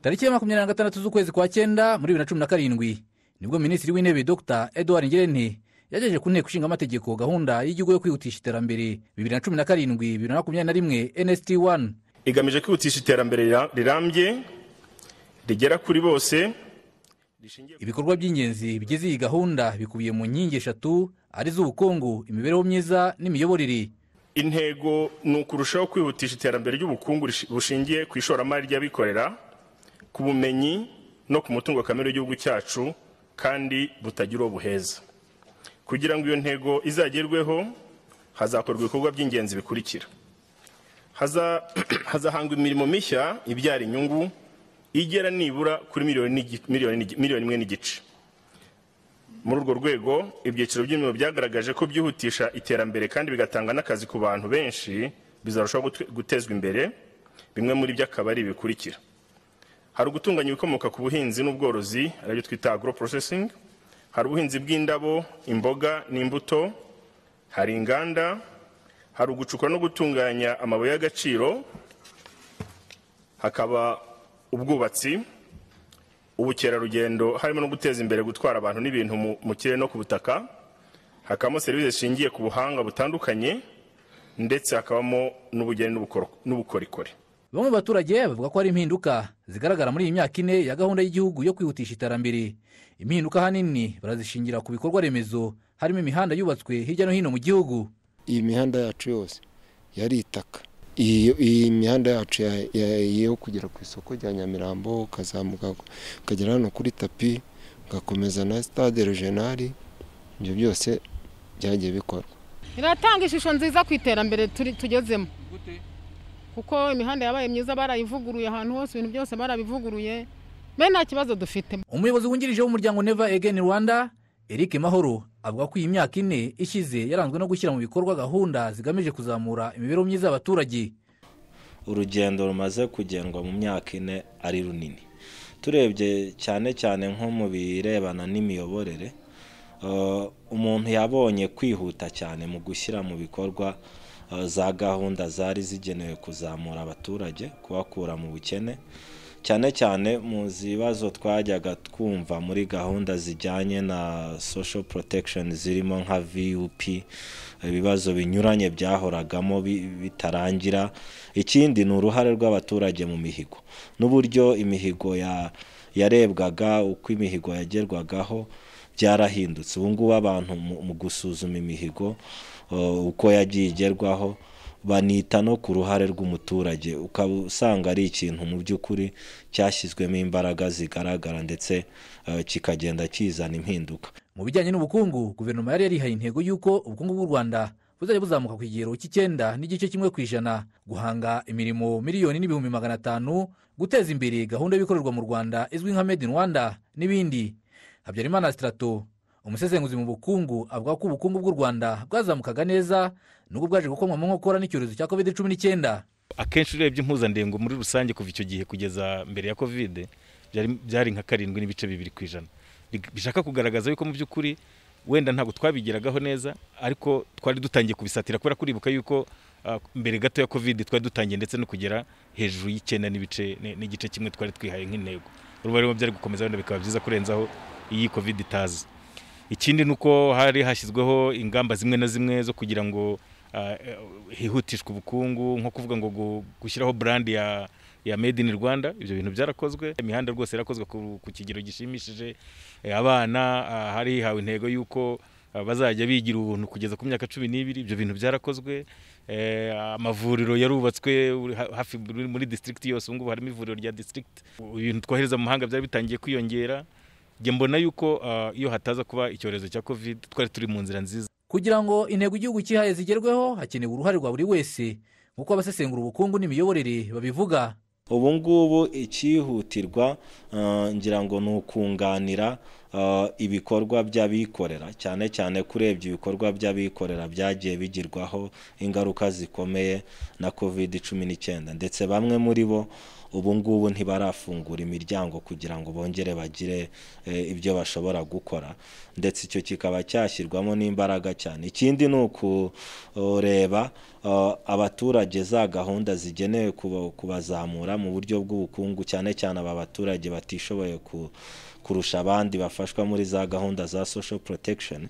tariki ya makumyabiri na gatandatu z'ukwezi kwa cyenda muri bibiri na cumi na karindwi nibwo minisitiri w'intebe dr edouard ngirente yagejeje ku nteko ishinga amategeko gahunda y'igihugu yo kwihutisha iterambere bibiri na cumi na karindwi bibiri na makumyabiri na rimwe nsd one igamije kwihutisha iterambere rirambye rigera kuri bose ibikorwa by'ingenzi bigize iyi gahunda bikubiye mu nkingi eshatu ari z'ubukungu imibereho myiza n'imiyoborere intego ni ukurushaho kwihutisha iterambere ry'ubukungu bushingiye ku ishoramari ry'abikorera ku bumenyi no ku mutungo kamere w'igihugu cyacu kandi butagira uwo buheza kugira ngo iyo ntego izagerweho hazakorwa ibikorwa by'ingenzi bikurikira hazahangwa imirimo mishya ibyara inyungu igera nibura kuri miliyoni imwe n'igice muri urwo rwego ibyiciro by'imirimo byagaragaje ko byihutisha iterambere kandi bigatanga n'akazi ku bantu benshi bizarushaho gutezwa imbere bimwe muri byo akaba ari ibikurikira hari ugutunganya ibikomoka ku buhinzi n'ubworozi aribyo twita agro processing hari ubuhinzi bw'indabo imboga n'imbuto hari inganda hari ugucukura no gutunganya amabuye y'agaciro hakaba ubwubatsi ubukerarugendo harimo no guteza imbere gutwara abantu n'ibintu mu kirere no ku butaka hakabamo serivisi zishingiye ku buhanga butandukanye ndetse hakabamo n'ubugeni n'ubukorikori bamwe mu baturage bavuga ko hari impinduka zigaragara muri iyi myaka ine ya gahunda y'igihugu yo kwihutisha iterambere impinduka ahanini barazishingira ku bikorwa remezo harimo imihanda yubatswe hirya no hino mu gihugu iyi mihanda yacu yose yari itaka iyi mihanda yacu yo kugera ku isoko rya nyamirambo ukazamuka ukagera hano kuri tapi ugakomeza na sitade rejenari ibyo byose byagiye bikorwa biratanga ishusho nziza ku iterambere tugezemo kuko imihanda yabaye myiza barayivuguruye ahantu hose ibintu byose barabivuguruye be nta kibazo dufitemo umuyobozi wungirije w'umuryango neva egeni rwanda eric mahoro avuga ko iyi myaka ine ishize yaranzwe no gushyira mu bikorwa gahunda zigamije kuzamura imibereho myiza y'abaturage urugendo rumaze kugendwa mu myaka ine ari runini turebye cyane cyane nko mu birebana n'imiyoborere umuntu yabonye kwihuta cyane mu gushyira mu bikorwa za gahunda zari zigenewe kuzamura abaturage kubakura mu bukene cyane cyane mu bibazo twajyaga twumva muri gahunda zijyanye na social protection zirimo nka vup ibibazo binyuranye byahoragamo bitarangira ikindi ni uruhare rw'abaturage mu mihigo n'uburyo imihigo yarebwaga uko imihigo yagerwagaho byarahindutse ubu ngubu abantu mu gusuzuma imihigo uko yagiye igerwaho banita no ku ruhare rw'umuturage ukaba usanga ari ikintu mu by'ukuri cyashyizwemo imbaraga zigaragara ndetse kikagenda kizana impinduka mu bijyanye n'ubukungu guverinoma yari yarihaye intego y'uko ubukungu bw'u rwanda buzajya buzamuka ku kigero cy'icyenda n'igice kimwe ku ijana guhanga imirimo miliyoni n'ibihumbi magana atanu guteza imbere gahunda y'ibikorerwa mu rwanda izwi nka made in rwanda n'ibindi habyarimana sitarato umusesenguzi mu bukungu avuga ko ubukungu bw'u rwanda bwazamukaga neza nubwo bwaje gukomwa mu nkokora n'icyorezo cya covid cumi n'icyenda akenshi urebye impuzandengo muri rusange kuva icyo gihe kugeza mbere ya covid byari nka karindwi n'ibice bibiri ku ijana bishaka kugaragaza yuko mu by'ukuri wenda ntabwo twabigeragaho neza ariko twari dutangiye kubisatira kubera kuribuka yuko mbere gato ya covid twari dutangiye ndetse no kugera hejuru y'icyenda n'ibice n'igice kimwe twari twihaye nk'intego urubare byari gukomeza wenda bikaba byiza kurenzaho iyi covid itaza ikindi ni uko hari hashyizweho ingamba zimwe na zimwe zo kugira ngo hihutishwe ubukungu nko kuvuga ngo gushyiraho burandi ya ya made in rwanda ibyo bintu byarakozwe imihanda rwose yarakozwe ku kigero gishimishije abana hari hawe intego y'uko bazajya bigira ubuntu kugeza ku myaka cumi n'ibiri ibyo bintu byarakozwe amavuriro yarubatswe hafi muri disitirigiti yose ubu ngubu harimo ivuriro rya disitirigiti ibintu twohereza mu mahanga byari bitangiye kwiyongera njye mbona yuko iyo hataza kuba icyorezo cya covid twari turi mu nzira nziza kugira ngo intego igihugu cyihaye zigerweho hakenewe uruhare rwa buri wese nk'uko abasesengura ubukungu n'imiyoborere babivuga ubu ngubu icyihutirwa ngira ngo ni ukunganira eh, ibikorwa by'abikorera cyane cyane kurebye ibikorwa by'abikorera byagiye bigirwaho ingaruka zikomeye na covid cumi n'icyenda ndetse bamwe muri bo ubu ngubu ntibarafungura imiryango kugira ngo bongere bagire eh, ibyo bashobora gukora ndetse icyo kikaba cyashyirwamo n'imbaraga cyane ikindi ni ukureba eh, abaturage za gahunda zigenewe kuba- kubazamura mu buryo bw'ubukungu cyane cyane aba baturage batishoboye ku- kurusha abandi bafashwa muri za gahunda za social protection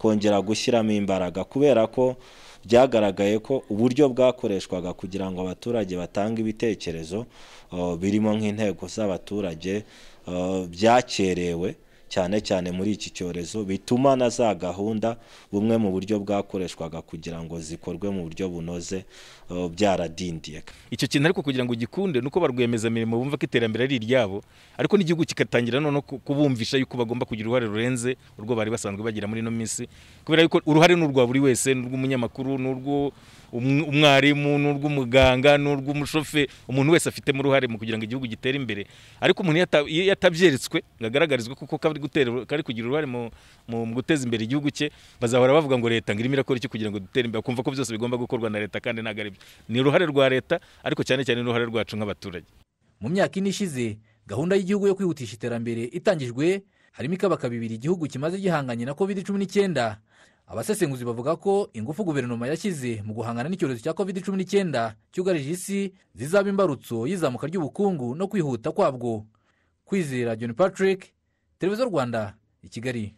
kongera gushyiramo imbaraga kubera ko byagaragaye ko uburyo bwakoreshwaga kugira ngo abaturage batange ibitekerezo uh, birimo nk'intego z'abaturage uh, byakerewe cyane cyane muri iki cyorezo bituma na za gahunda bumwe mu buryo bwakoreshwaga kugira ngo zikorwe mu buryo bunoze uh, byaradindiye icyo kintu ariko kugira ngo gikunde ni uko ba rwiyemezamirimo bumva ko iterambere ari iryabo ariko n'igihugu kikatangira noneho ku- kubumvisha yuko bagomba kugira uruhare rurenze urwo bari basanzwe bagira muri ino minsi kubera yuko uruhare ni urwa buri wese ni urw'umunyamakuru ni urw'umwarimu ni urw'umuganga ni urw'umushoferi umuntu wese afitemo uruhare mu kugira ngo igihugu gitere imbere ariko umuntu iyo ata- iyo yatabyeretswe ngo agaragarizwe kuko kari gutera kari kugira uruhare mu mu mu guteza imbere igihugu cye bazahora bavuga ngo leta ngo irimo irakora iki kugira ngo dutere imbere kumva ko byose bigomba gukorwa na leta kandi ntabwo ari byo ni uruhare rwa leta ariko cyane cyane ni uruhare rwacu nk'abaturage mu myaka ine ishize gahunda y'igihugu yo kwihutisha iterambere itangijwe harimo ikabakaba ibiri igihugu kimaze gihanganye na covid cumi n'icyenda abasesenguzi bavuga ko ingufu guverinoma yashyize mu guhangana n'icyorezo cya covid cumi n'icyenda cyugarije isi zizaba imbarutso y'izamuka ry'ubukungu no kwihuta kwabwo kwizera john patrick televiziyo rwanda i kigali